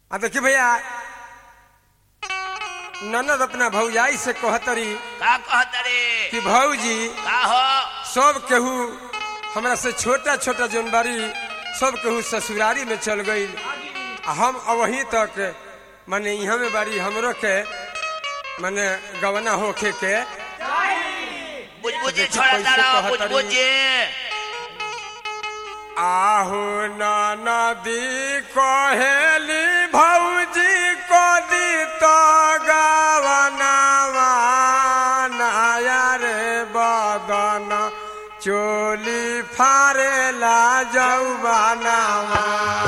आ देखी भैया ननद अपना भौजाई से कहतरी का कहत रे कि भौजी का हो सब केहू हमरा से छोटा छोटा जोन बारी सब केहू ससुरारी में चल गई आ हम वहीं तक माने यहाँ में बारी हमरो के माने गवना होखे के बुझबुझी देखी छोड़ा कैसे तारा कहत री। बुझबुझी आहू नदी कहेली भौजी कदी तो गवनावा नया रे बदन चोली फारेला जौबनावा